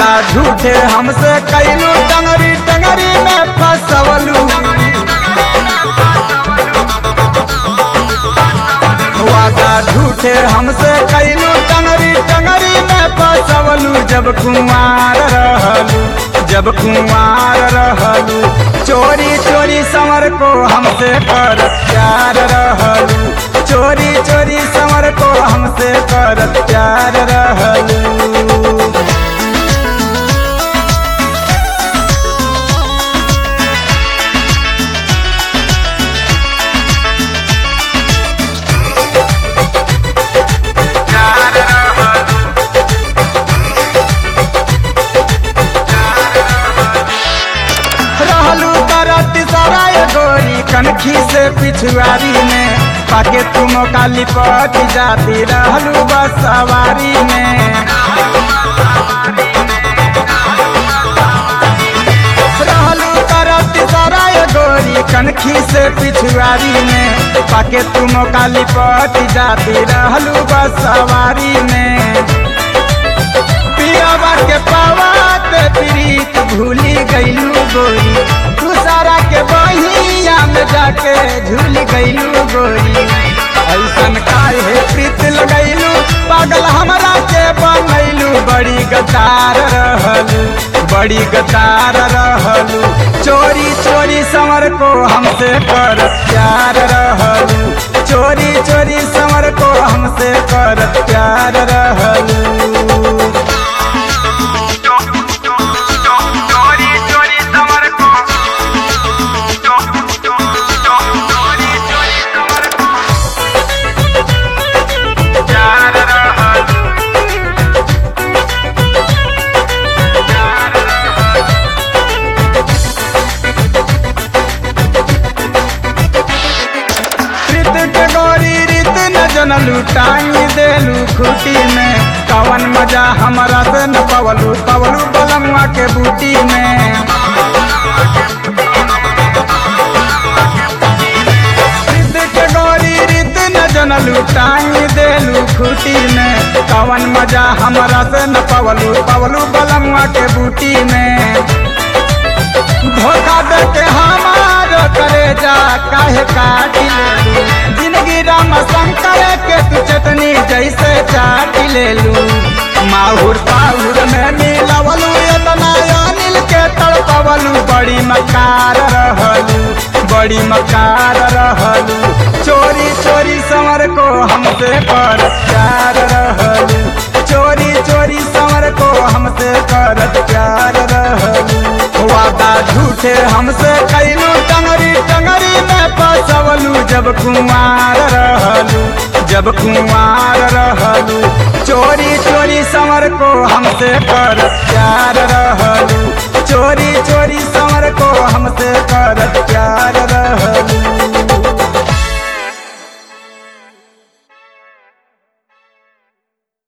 वादा झूठे हमसे कैलू टंगरी टंगरी में फसवलू वादा झूठे हमसे कैलू टंगरी टंगरी में फसवलू जब कुमार रहलू जब कुमार रहलू चोरी चोरी समर को हमसे कर प्यार रहलू चोरी चोरी समर को हमसे कर प्यार रहलू रहलू करत सराय गोरी कनखी से पिछुआरी में पाके तुम काली पट जाती रहलू बस सवारी में रहलू करत सराय गोरी कनखी से पिछुआरी में पाके तुम काली पट जाती रहलू बस सवारी में पियावा के पावात प्रीत भूली गईलू गोरी तू सारा के बहिया में जाके झूल गईलू गोरी ऐसन काहे प्रीत लगैलू पागल हमरा के बनैलू बड़ी गतार रहलू बड़ी गतार रहलू चोरी चोरी समर को हमसे कर प्यार रहलू चोरी चोरी समर को हमसे कर प्यार रहलू चोरी चोरी समर को चोरी चोरी समर को प्यार रहल रित के गोरी रित न जनलू टांगी देलू खूटी में कवन मजा हमरा से न पवलू पवलू बलमुआ के बूटी में रित के गोरी रित न जनलू टांगी देलू खूटी में कवन मजा हमरा से न पवलू पवलू बलमुआ के बूटी में धोखा दे के हमार करे जा काहे काट लेलू जिंदगी राम शंकर के तू चटनी जैसे चाट लेलू माहुर पाहुर में मिलवलू इतना अनिल के तड़पवलू बड़ी मकार रहलू बड़ी मकार रहलू चोरी चोरी समर को हमसे कर प्यार रहलू चोरी चोरी समर को हमसे कर प्यार रहलू वादा झूठे हमसे कैलू टंगरी टंगरी में फसवलू जब कुमार रहलू जब कुमार रहलू चोरी चोरी समर को हमसे कर प्यार रहलू चोरी चोरी समर को हमसे कर प्यार रहलू